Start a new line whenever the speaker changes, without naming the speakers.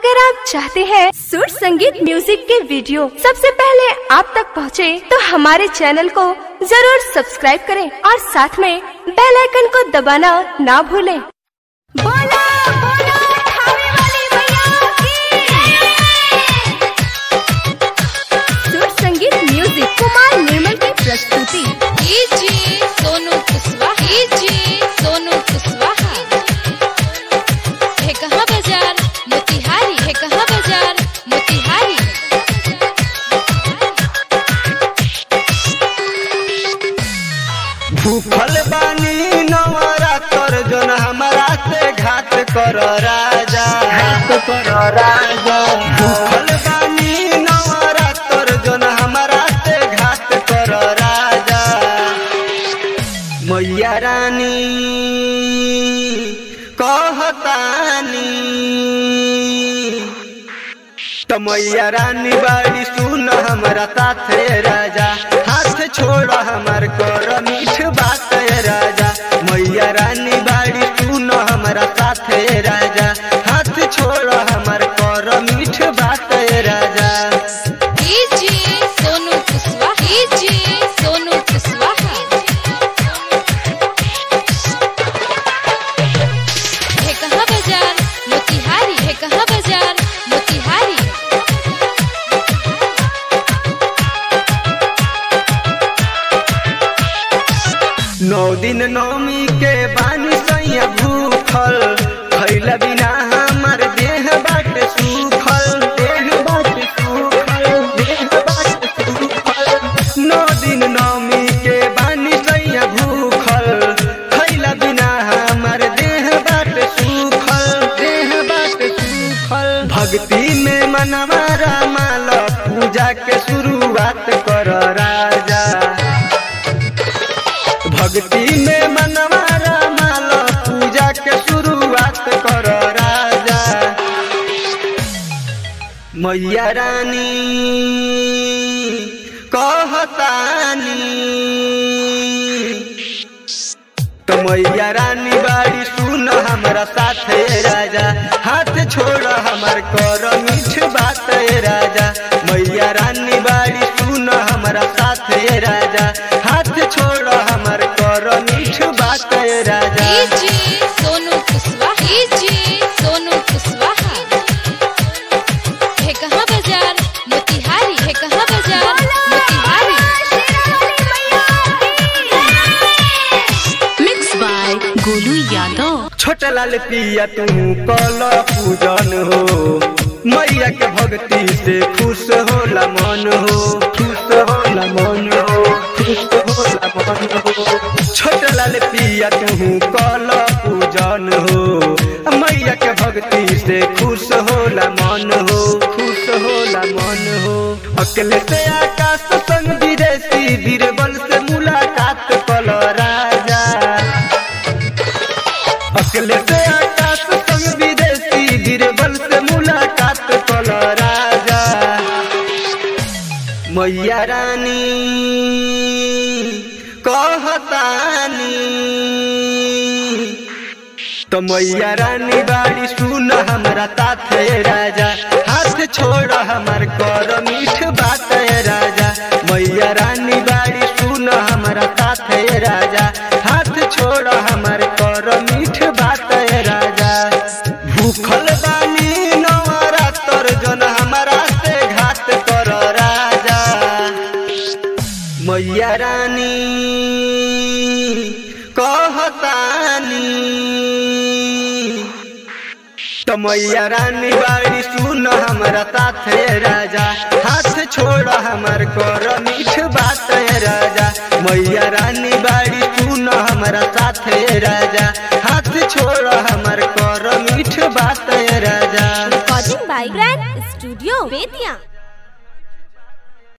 अगर आप चाहते हैं सुर संगीत म्यूजिक के वीडियो सबसे पहले आप तक पहुंचे, तो हमारे चैनल को जरूर सब्सक्राइब करें और साथ में बेल आइकन को दबाना ना भूलें। बोला बोला खावे वाली मैया की सुर संगीत म्यूजिक कुमार निर्मल की प्रस्तुति
डीजे सोनू कुशवाहा डीजे सोनू कुशवाहा है कहाँ बाजार मोतिहारी है कहाँ बाजार मोतिहारी
भूखल बानी नवरात्र जोन हमारा से घात कर राजा घात कर राजा भूखल बानी नवरात्र जोन हमारा से घात कर राजा मैया रानी कहतानी तो मैया रानी बाड़ी सुन हमारा साथे राजा हाथ छोड़ हमार कर मीठ बात है राजा मैया रानी बाड़ी सुन हमारा साथे राजा हाथ छोड़ हमार कर मीठ बात है राजा
डीजे सोनू कुशवाहा डीजे सोनू कुशवाहा है कहाँ बाजार मोतिहारी है कहाँ बाजार मोतिहारी
नौ दिन नौमी के बानी सैया भूखल खैला बिना हमार देह बाट सूखल देह बाट सूखल देह बाट सूखल नौ दिन नौमी के बानी सैया भूखल खैला बिना हमार देह बाट सूखल देह बाट सूखल भक्ति में मनवा रामाल पूजा के शुरुआत कर राजा भक्ति में मनवा रामाल पूजा के शुरुआत कर राजा मैया रानी कहतानी तो मैया रानी बाड़ी सुन हमारा साथे राजा हाथ छोड़ हमार कर मीठ बात है राजा मैया रानी बाड़ी सुन हमारा साथे राजा हाथ छोड़ हमार कर मीठ बात है राजा
डीजे सोनू कुशवाहा डीजे सोनू कुशवाहा है कहाँ बाजार मोतिहारी है कहाँ बाजार मोतिहारी
मिक्स बाय गोलू यादव
छोटा लाल पिया तू कल पूजन हो मैया के भक्ति से खुश होला मन हो खुश होला मन हो खुश होला मन हो छोटा लाल पिया तू कल पूजन हो मैया के भक्ति से खुश होला मन हो खुश होला मन हो अकेले से आकाश संग विदेशी बीरबल से मुलाकात कल राजा अकेले से आकाश संग विदेशी बीरबल से मुलाकात कल राजा मैया रानी कहतानी तो मैया रानी बाड़ी सुन हमारा साथे राजा हाथ छोड़ हमार कर मीठ बात है राजा मैया रानी बाड़ी सुन हमारा साथे राजा हाथ छोड़ हमार कर मीठ बात है राजा भूखल बानी नवरात्र जन हमारा से घात कर राजा मैया रानी कहतानी तो मैया रानी बाड़ी सुन हमारा साथे राजा हाथ छोड़ हमार कर मीठ बात है राजा मैया रानी बाड़ी सुन हमारा साथे राजा हाथ छोड़ हमार कर मीठ बात है राजा
recording by grand studio Bettiah